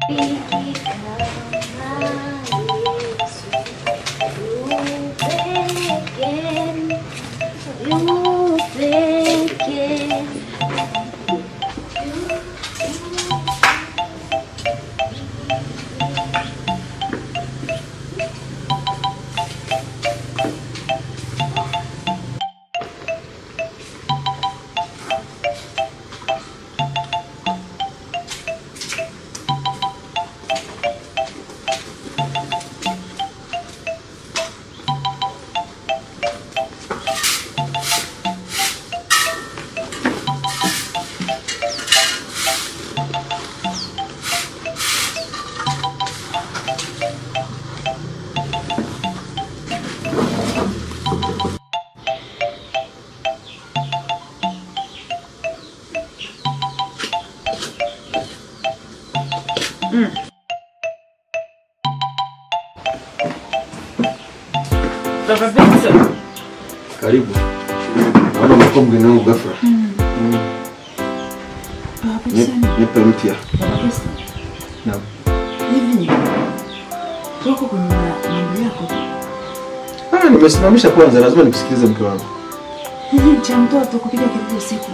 Karibu. Naona umekuwa mgeni wangu ghafla. Ni- Nipe mpya. Naam. Hivi wako kwenye ma- mambo yako tu. Ah, nimesimamisha kwanza, lazima nikusikilize mke wangu. Hivi cha mtoto kupiga kelele usiku.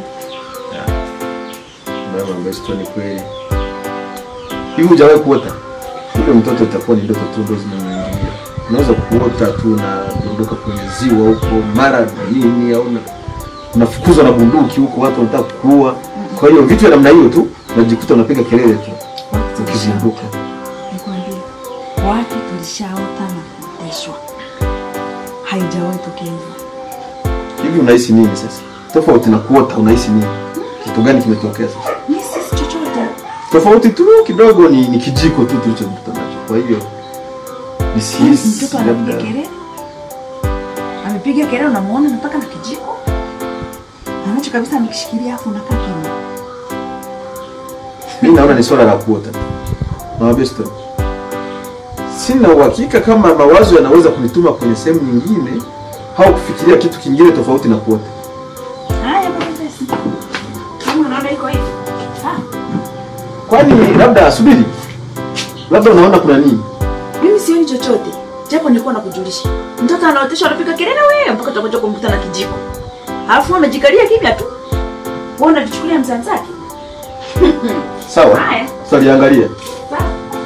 Mama ambaye sio ni kweli. Hivi hujawahi kuota? Yule mtoto itakuwa ni ndoto tu ndo zinamuingilia. Unaweza kuota tu unadondoka kwenye ziwa huko mara nini au una- unafukuzwa na bunduki huko watu wanataka kukuua. Kwa hiyo vitu vya namna hiyo tu unajikuta unapiga kelele tu Watu ukizinduka. Nikwambie, watu tulishaota na kuoteshwa, haijawahi tokea hivyo. Hivi unahisi nini sasa? Tofauti na kuota unahisi nini? Kitu gani kimetokea sasa? Mi sisi chochote. Tofauti tu kidogo ni, ni kijiko tu tulichokuta nacho. Kwa hiyo nisihisi Mtoto anapiga labda kelele, amepiga kelele, unamuona nataka na kijiko anacho kabisa, amekishikilia afu unakaa kimya. mi naona ni swala la kuota. Nawambia story. Sina uhakika kama mawazo yanaweza kunituma kwenye sehemu nyingine au kufikiria kitu kingine tofauti na kuota. Haya baba, basi. Kama unaona iko hivi. Ah, Kwani labda subiri, labda unaona kuna nini? mimi sioni chochote, japo nilikuwa nakujulisha. Mtoto anaoteshwa anapiga kelele wewe mpaka utakuja kumkuta na kijiko, alafu wewe umejikalia kimya tu, wewe unavichukulia mzanzake. Sawa, Haya. tutaliangalia. Sawa.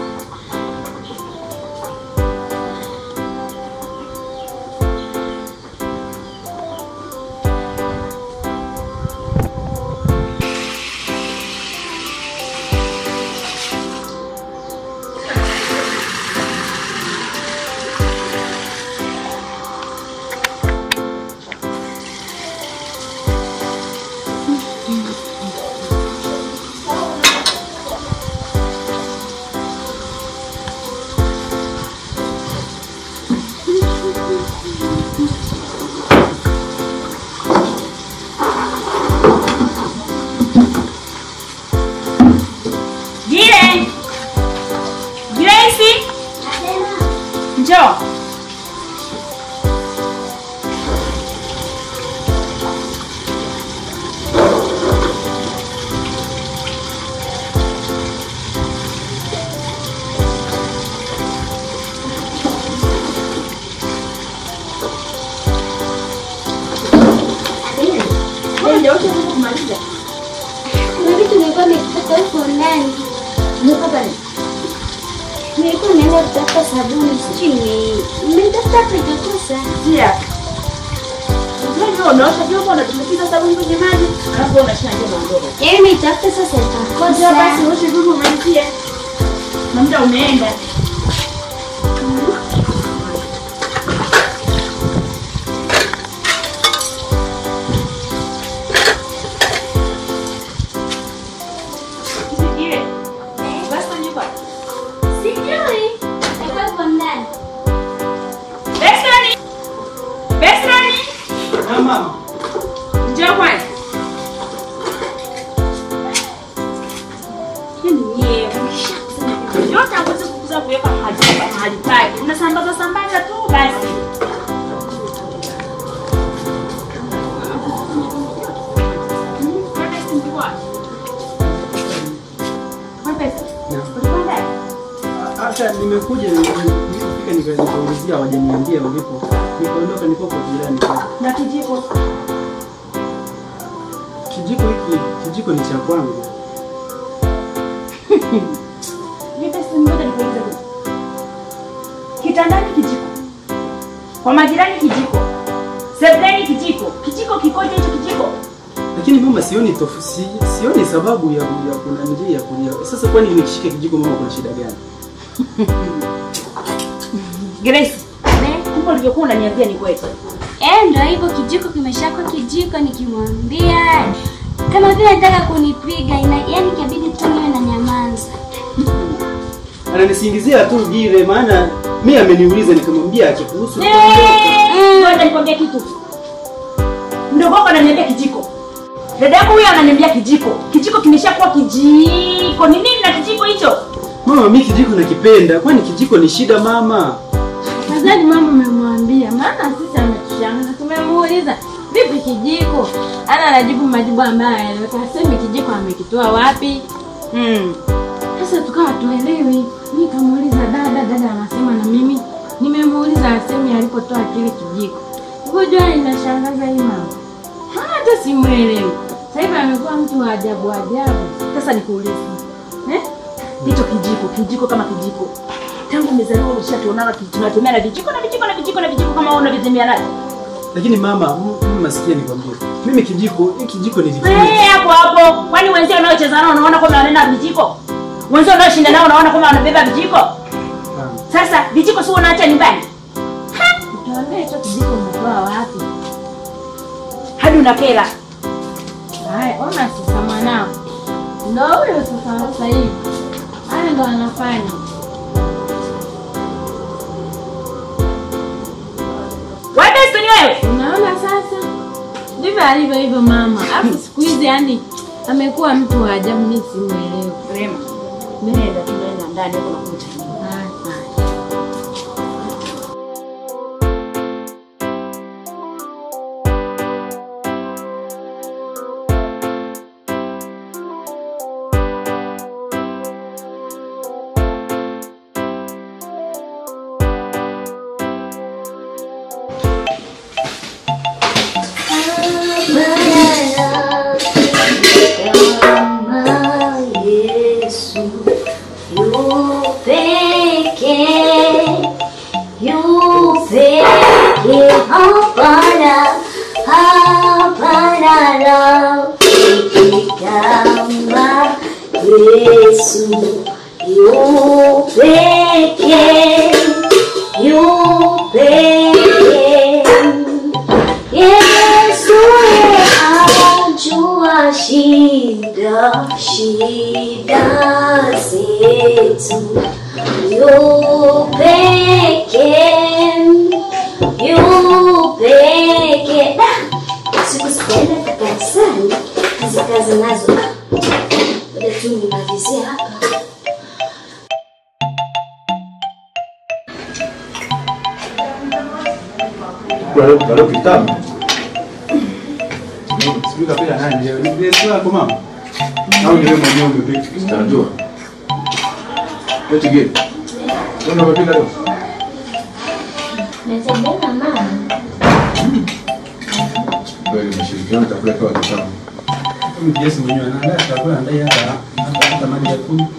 Jire! Grace! Njoo. Wewe ndio wote kumaliza. Kuna vitu nilikuwa nimepata huko ndani. Nimepata nini? Nilikuwa nimeenda kutafuta sabuni, sijui nime- nimetafuta hapa ikakosa. Tia. Unajua unaosha vyombo unatumbukiza sabuni kwenye maji, alafu wewe unashina nje unaondoka. Yaani nimetafuta sasa Kwanza basi ikakosa. uoshe vyombo umalizie. Na muda umeenda. Sijie. Basi nyumba. Sijui. Nilikuwa huko ndani. Besrani. Besrani. Mama, Njoo kwanza. Yaani nyie mkishasema yote hawezi kukuza kuweka mahali mahali pake. Mnasambaza sambaza tu basi. Kwa pesa. Kwa pesa. Ulikuwa ndani? hata nimekuja nilipofika nika- nikaulizia hawajaniambia ulipo. Nikaondoka niko kwa jirani pale. Na kijiko. Kijiko hiki kijiko ni cha kwangu. Nipe simu moja nikuulize kitu. Kitandani kijiko. Kwa majirani kijiko. Sebuleni kijiko. Kijiko kikoje hicho kijiko? Lakini mama sioni tofu, si, sioni sababu ya ya kuna njia ya kulia. Sasa kwani nikishika kijiko mama kuna shida gani? Grace. Kumbe ulivyokuwa unaniambia ni kweli. Eh, ndo hivyo kijiko kimeshakuwa kijiko nikimwambia kama vile anataka kunipiga ina, yani kabidi tu niwe na nyamaza. Ananisingizia tu vile maana mimi ameniuliza nikamwambia akikuhusu Ngoja nikwambie kitu. Mdogo wako ananiambia kijiko. Dada yako huyo ananiambia kijiko. Kijiko kimeshakuwa kijiko. Ni nini na kijiko hicho? Mama mimi kijiko nakipenda. Kwani kijiko ni shida mama? Nadhani mama umemwambia, maana sisi ametushangaza. Tumemuuliza vipi kijiko, ana anajibu majibu ambayo hayaeleweka. Hasemi kijiko amekitoa wapi. Hmm. Sasa tukawa tuelewi. Mimi kamuuliza dada, dada anasema na mimi nimemuuliza asemi alipotoa kile kijiko. Ngoja inashangaza hii mama. Hata simuelewi. Sasa hivi amekuwa mtu wa ajabu ajabu. Sasa nikuulize. Eh? Hicho kijiko, kijiko kama kijiko. Tangu umezaliwa ulishatuonana ki- tunatumia na vijiko na vijiko na vijiko na vijiko kama wewe unavitumia nayo. Lakini mama, m- mama sikia nikwambie. Mimi kijiko, hii kijiko nilifunga. Eh, hapo hapo. Kwani wenzio unaocheza nao unaona kama wanaenda vijiko? Wenzio unaoshinda nao unaona kama wanabeba vijiko? Sasa vijiko si unaacha nyumbani? Tuambie hicho kijiko umetoa wapi? Hadi unakera. Haya, ona sasa mwanao. Ndo huyo sasa sasa hivi. Haya ndo anafanya. Wewe besti ni wewe. Unaona sasa? Ndivyo alivyo hivyo mama. Alafu siku hizi yani amekuwa mtu wa ajabu mimi simuelewi. Rema. Nenda tunaenda ndani huko nakuja. Haya. Yesu yu peke yu peke hapana hapana rafiki kama Yesu yu peke yu peke Yesu ajua shida shida zetu yu peke yu peke Da! siku zikaenda kanisani kazi kazi nazo baada tu nimalizie hapa Bado kitabu. Sijui kapila nani. Ni sio yako mama. Au ni wewe mwenyewe umepika kitajua. Eti gani? Wewe umepika leo? natembea na mama Kweli umeshirikiana chakula kwa kitabu. Mimi Yesu mwenyewe anaandaa chakula ndai hata hata hata maji ya kunywa.